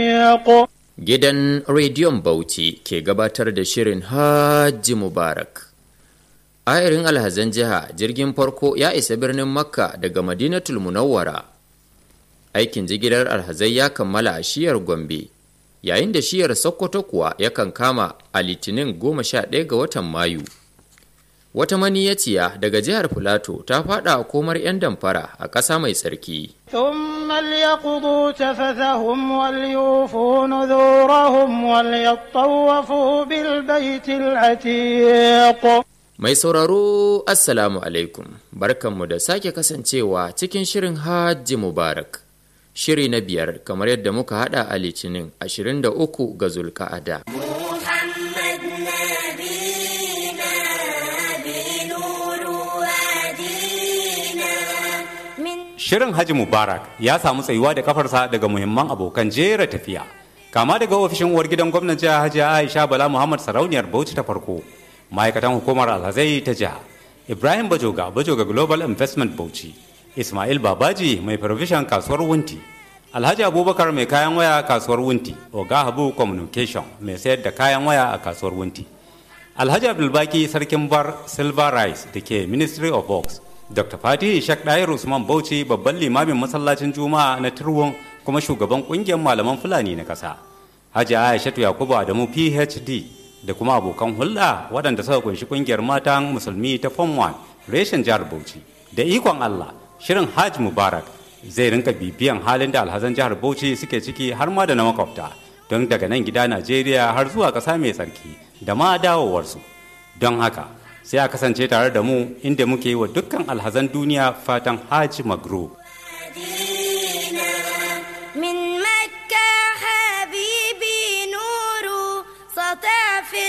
Gidan Rediyon Bauchi ke gabatar da shirin Hajji Mubarak. Ayarin alhazan jiha jirgin farko ya isa birnin Makka daga Madinatul Munawwara. Aikin jigilar alhazai ya kammala a shiyar Gombe, yayin da shiyar Sokoto kuwa yakan kama a Litinin goma sha ɗaya ga watan Mayu. Wata maniyaciya daga jihar Filato ta faɗa a komar 'yan damfara a ƙasa mai tsarki. ثم ليقضوا تفثهم وليوفوا نذورهم وليطوفوا بالبيت العتيق Mai sauraro Assalamu alaikum, barkanmu da sake kasancewa cikin shirin Hajji Mubarak. Shiri na biyar kamar yadda muka hada a Litinin 23 ga Zulka'ada. محمد نبينا بنور وادينا من Shirin Haji Mubarak ya samu tsayuwa da kafarsa daga muhimman abokan jera tafiya. Kama daga ofishin uwar gidan gwamnan jiha Hajiya Aisha Bala Muhammad Sarauniyar Bauchi ta farko, ma'aikatan hukumar alhazai ta jiha, Ibrahim Bajoga Bajoga Global Investment Bauchi, Ismail Babaji mai provision kasuwar Wunti, Alhaji Abubakar mai kayan waya kasuwar Wunti, Oga Habu Communication mai sayar da kayan waya a kasuwar Wunti. Alhaji Abdulbaki Sarkin Bar Silver Rice da ke Ministry of Works, Dr. Fati Ishak Dayar Usman Bauchi babban limamin masallacin Juma'a na Turwon kuma shugaban kungiyar malaman Fulani na ƙasa. Hajji Aishatu Yakubu Adamu PhD da kuma abokan hulɗa waɗanda suka kunshi kungiyar matan musulmi ta Form 1 reshen jihar Bauchi. Da ikon Allah, shirin Hajj Mubarak zai rinka bibiyan halin da alhazan jihar Bauchi suke ciki har ma da na makwabta don daga nan gida Najeriya har zuwa ƙasa mai tsarki da ma dawowarsu. Don haka, sai a kasance tare da mu inda muke yi wa dukkan alhazan duniya fatan Hajj Magro. مدينة من مكة حبيبي نور سطع في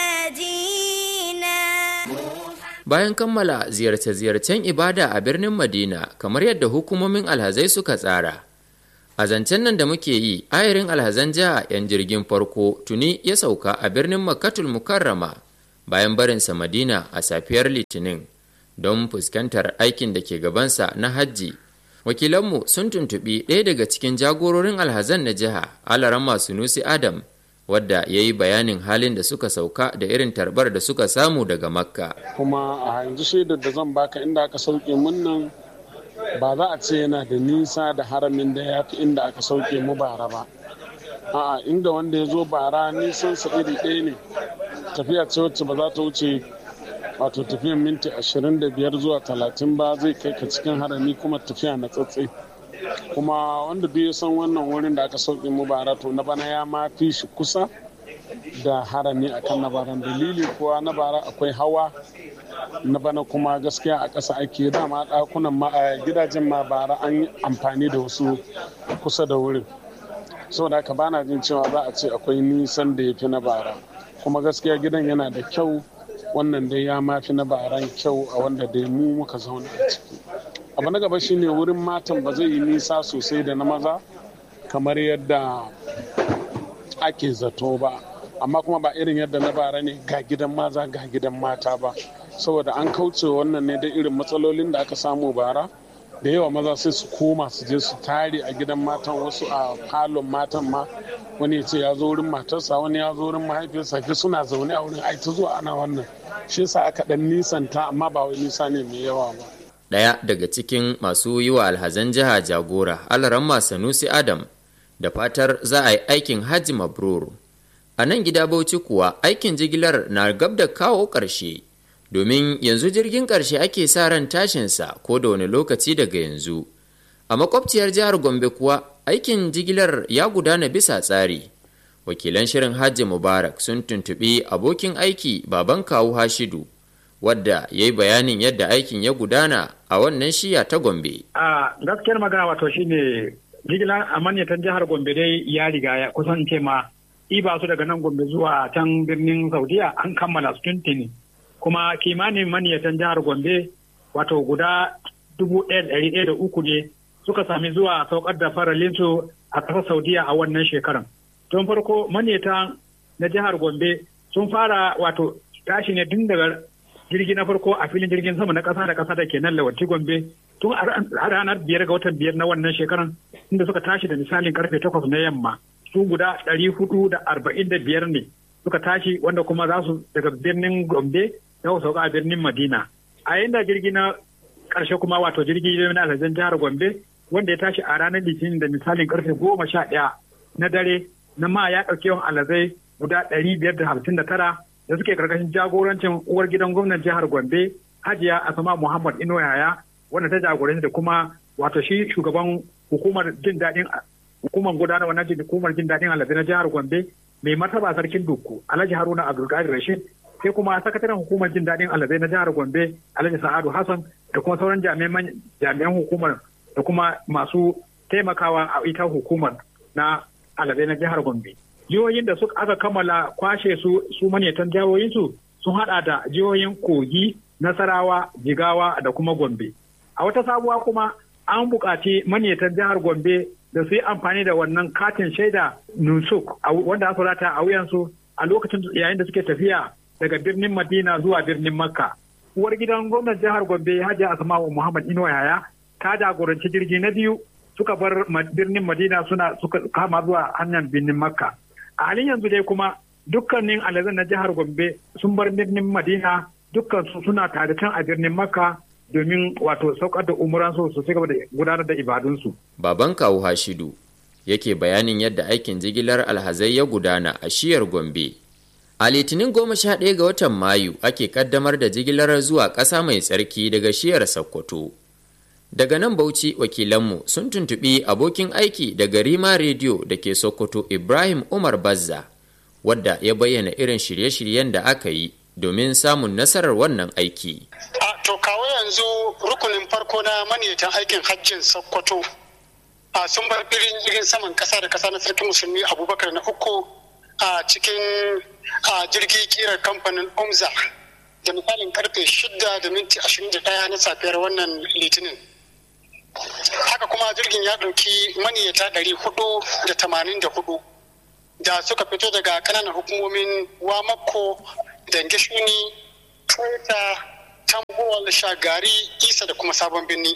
المدينة Bayan kammala ziyarce-ziyarcen ibada a birnin Madina kamar yadda hukumomin alhazai suka tsara. A zancen nan da muke yi, ayarin alhazan jiha 'yan jirgin farko tuni ya sauka a birnin Makkatul Mukarrama bayan barinsa Madina a safiyar Litinin don fuskantar aikin da ke gabansa na hajji. Wakilanmu sun tuntuɓi ɗaya daga cikin jagororin alhazan na jiha, Alarama Sunusi Adam, wadda ya yi bayanin halin da suka sauka da irin tarbar da suka samu daga Makka. kuma a yanzu shaidar da zan baka inda aka sauke mun nan ba za a ce yana da nisa da haramin da ya fi inda aka sauke mu bara ba a'a inda wanda ya zo bara nisan sa iri ɗaya ne tafiya ce wacce ba za ta wuce wato tafiyan minti 25 zuwa 30 ba zai kai ka cikin harami kuma tafiya na tsatse kuma wanda duk ya san wannan wurin da aka sauke mu bara to na bana ya ma fi shi kusa da harami akan na baran dalili kuwa na bara akwai hawa na bana kuma gaskiya a ƙasa ake dama ɗakunan ma a gidajen ma bara an yi amfani da wasu kusa da wurin saboda haka bana jin cewa za a ce akwai nisan da ya fi na bara kuma gaskiya gidan yana da kyau wannan dai ya mafi na baran kyau a wanda dai mu muka zauna a ciki abu na gaba shine wurin matan ba zai yi nisa sosai da na maza kamar yadda ake zato ba amma kuma ba irin yadda na bara ne ga gidan maza ga gidan mata ba saboda an kauce wannan ne da irin matsalolin da aka samu bara da yawa maza sai su koma su je su tare a gidan matan wasu a falon matan ma wani ya ce ya zo wurin matarsa wani ya zo wurin mahaifiyarsa fi suna zaune a wurin ai ta zuwa ana wannan shi yasa aka dan nisanta amma ba wai nisa ne mai yawa ba Ɗaya daga cikin masu yi wa alhazan jiha jagora Alaramma Sanusi Adam da fatar za a yi aikin Hajji Mabrur. A nan gida Bauchi kuwa aikin jigilar na gab da kawo ƙarshe, domin yanzu jirgin ƙarshe ake sa ran tashinsa ko da wani lokaci daga yanzu. A makwabciyar jihar Gombe kuwa aikin jigilar ya gudana bisa tsari. Wakilan shirin Hajji Mubarak sun tuntuɓi abokin aiki baban kawu Hashidu, wadda ya yi bayanin yadda aikin ya gudana a wannan shiya ta Gombe. a gaskiyar magana wato shine jigilar amanyatan jihar gombe dai ya riga ya kusan ce ma iba su daga nan gombe zuwa can birnin saudiya an kammala su tuntuni kuma kimanin maniyatan jihar gombe wato guda dubu ɗaya da ɗari ɗaya da uku ne suka sami zuwa saukar da faralinsu a ƙasar saudiya a wannan shekaran tun farko maniyatan na jihar gombe sun fara wato tashi ne tun daga jirgi na farko a filin jirgin sama na ƙasa da ƙasa da ke nan lawanti gombe tun a ranar biyar ga watan biyar na wannan shekaran inda suka tashi da misalin karfe takwas na yamma su guda ɗari hudu da arba'in da biyar ne suka tashi wanda kuma za su daga birnin gombe za su sauka a birnin madina a yanda jirgi na ƙarshe kuma wato jirgi na alhazan jihar gombe wanda ya tashi a ranar litinin da misalin karfe goma sha ɗaya na dare na ma ya ɗauki yawan alhazai guda ɗari biyar da hamsin da tara da suke karkashin jagorancin uwar gidan gwamnan jihar gombe hajiya asama muhammad ino yaya wanda ta jagoranci da kuma wato shi shugaban hukumar jin daɗin hukumar gudanarwa na hukumar jin daɗin alhazai na jihar gombe mai martaba sarkin dukku alhaji haruna abdulkadir rashid sai kuma sakataren hukumar jin daɗin alhazai na jihar gombe alhaji sa'adu hassan da kuma sauran jami'an hukumar da kuma masu taimakawa a ita hukumar na alhazai na jihar gombe jihohin da suka aka kammala kwashe su su manyan jihohinsu sun hada da jihohin kogi nasarawa jigawa da kuma gombe a wata sabuwa kuma an buƙaci manyan jihar gombe da su yi amfani da wannan katin shaida nusuk wanda aka rata a wuyansu a lokacin yayin da suke tafiya daga birnin madina zuwa birnin makka uwar gidan gwamnan jihar gombe hajiya asma'u muhammad inuwa yaya ta jagoranci jirgi na biyu suka bar birnin madina suna suka kama zuwa hanyar birnin makka a halin yanzu dai kuma dukkanin alazan na jihar gombe sun bar birnin madina dukkan su suna tare can a birnin makka domin wato saukar da umuransu su ci gaba da gudanar da ibadunsu. Baban kawu Hashidu yake bayanin yadda aikin jigilar alhazai ya gudana a shiyar Gombe. A litinin goma sha ɗaya ga watan Mayu ake kaddamar da jigilar zuwa ƙasa mai tsarki daga shiyar Sokoto. Daga nan Bauchi wakilanmu sun tuntuɓi abokin aiki daga Rima Rediyo da ke Sokoto Ibrahim Umar Bazza, wadda ya bayyana irin shirye-shiryen da aka yi domin samun nasarar wannan aiki. to kawo yanzu rukunin farko na maniyatan aikin hajjin sokoto a sun bar birin jirgin saman kasa da kasa na sarkin musulmi abubakar na uku a cikin jirgi kirar kamfanin umza da misalin karfe shida da minti ashirin da ɗaya na safiyar wannan litinin haka kuma jirgin ya ɗauki maniyata ɗari hudu da tamanin da hudu da suka fito daga ƙananan hukumomin wamako dange shuni toyota tambuwal shagari isa da kuma sabon birni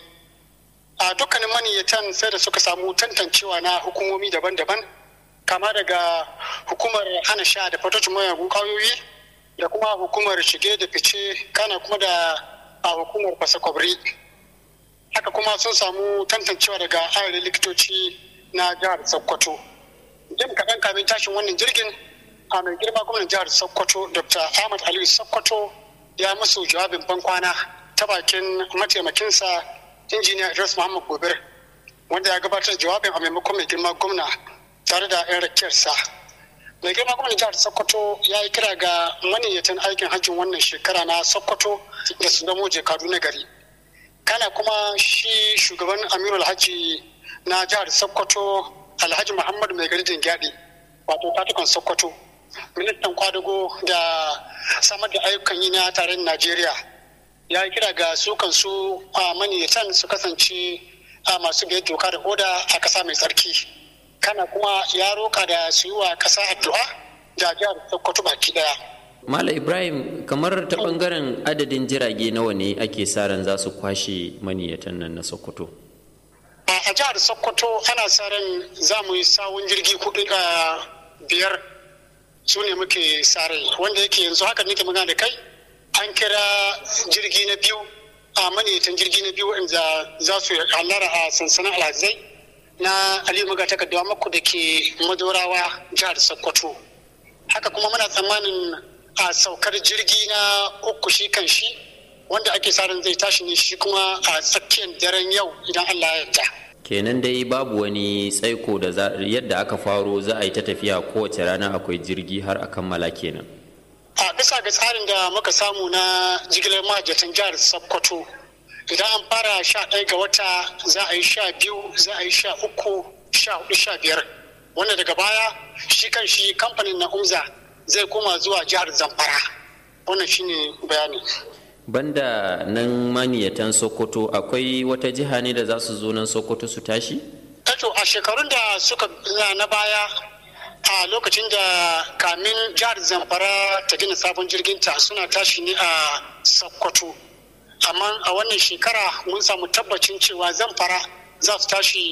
a dukkanin maniyyatan sai da suka samu tantancewa na hukumomi daban-daban kama daga hukumar hana sha da fatocin mayagun kwayoyi da kuma hukumar shige da fice kana kuma da a hukumar fasa kwabri haka kuma sun samu tantancewa daga ayarin likitoci na jihar sokoto jim kaɗan kamin tashin wannan jirgin a mai girma gwamnan jihar sokoto dr ahmad aliyu sokoto ya musu jawabin bankwana ta bakin mataimakinsa injiniya idris muhammad gobir wanda ya gabatar jawabin a maimakon mai girma gwamna tare da 'yan rakiyarsa mai girma gwamnan jihar sokoto ya yi kira ga maniyyatan aikin hajjin wannan shekara na sokoto da su zamo jekadu na gari kana kuma shi shugaban amirul hajji na jihar sokoto alhaji muhammadu mai gari dingyadi wato tatukan sokoto ministan kwadago da samar da ayyukan yi na taron najeriya ya yi kira ga su kansu a maniyatan su kasance a masu biyar doka da oda a ƙasa mai tsarki kana kuma ya roka da su yi wa ƙasa addu'a da jihar sokoto baki daya Mala Ibrahim kamar ta bangaren adadin jirage nawa ne ake sa ran za su kwashe maniyatan nan na Sokoto? A jihar Sokoto ana sa ran za mu yi sawun jirgi kudu biyar su ne muke sare wanda yake yanzu haka nake magana da kai an kira jirgi na biyu a maniyatan jirgi na biyu wanda za su halara a sansanin alhazai na aliyu maga takardawa mako da ke madorawa jihar sokoto haka kuma muna tsammanin a saukar jirgi na uku shi kan shi wanda ake ran zai tashi ne shi kuma a tsakiyar daren yau idan allah ya yarda kenan dai babu wani tsaiko da yadda aka faro za a yi ta tafiya kowace rana akwai jirgi har a kammala kenan a bisa ga tsarin da muka samu na jigilar mahajjatan jihar sokoto idan an fara sha ɗaya ga wata za a yi sha biyu za a yi sha uku sha hudu sha biyar wanda daga baya shi kan shi kamfanin na umza zai koma zuwa jihar zamfara wannan shine bayani banda nan maniyatan sokoto akwai wata jiha ne da za su zo nan sokoto su tashi? to a shekarun da suka na baya a lokacin da kamin jihar zamfara ta gina sabon jirginta suna tashi ne a sokoto amma a wannan shekara mun samu tabbacin cewa zamfara za su tashi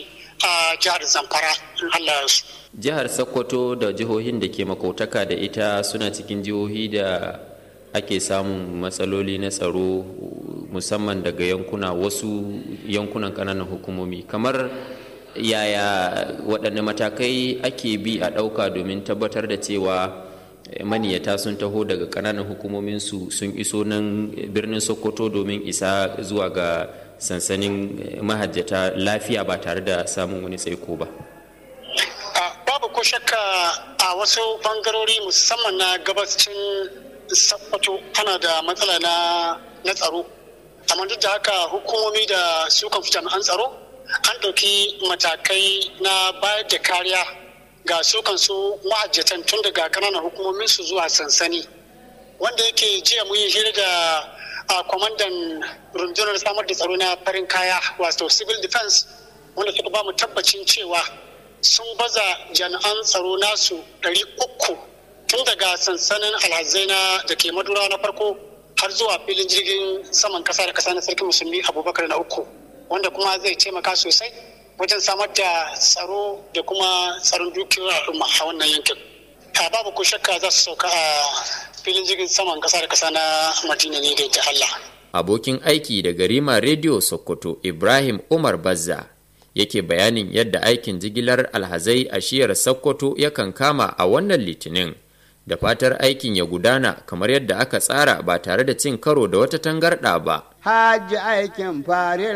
a jihar zamfara in allah ya su jihar sokoto da jihohin da ke makautaka da ita suna cikin jihohi da ake samun matsaloli na tsaro musamman daga yankuna wasu yankunan kananan hukumomi kamar yaya waɗanne matakai ake bi a ɗauka domin tabbatar da cewa maniyata sun taho daga kananan hukumominsu sun iso nan birnin sokoto domin isa zuwa ga sansanin mahajjata lafiya ba tare da samun wani tsaiko ba babu ko shakka a wasu bangarori musamman na gabacin sokoto ana da matsala na tsaro amma duk da haka hukumomi da su kan jami'an tsaro an ɗauki matakai na bayar da kariya ga su kansu mahajjatan tun daga kananan hukumomin su zuwa sansani wanda yake jiya mun yi hira da a kwamandan rundunar samar da tsaro na farin kaya wato civil defense wanda suka ba mu tabbacin cewa sun baza jami'an tsaro nasu ɗari uku tun daga sansanin alhazai na da ke madura na farko har zuwa filin jirgin saman kasa da kasa na sarki musulmi abubakar na uku wanda kuma zai taimaka sosai wajen samar da tsaro da kuma tsaron dukiyar al'umma a wannan yankin a babu ko shakka za su sauka a filin jirgin saman kasa da kasa na madina ne da Allah. abokin aiki da garima rediyo sokoto ibrahim umar bazza yake bayanin yadda aikin jigilar alhazai a shiyar sokoto yakan kama a wannan litinin da fatar aikin ya gudana kamar yadda aka tsara ba tare da cin karo da wata tangarɗa ba. Hajji aikin fari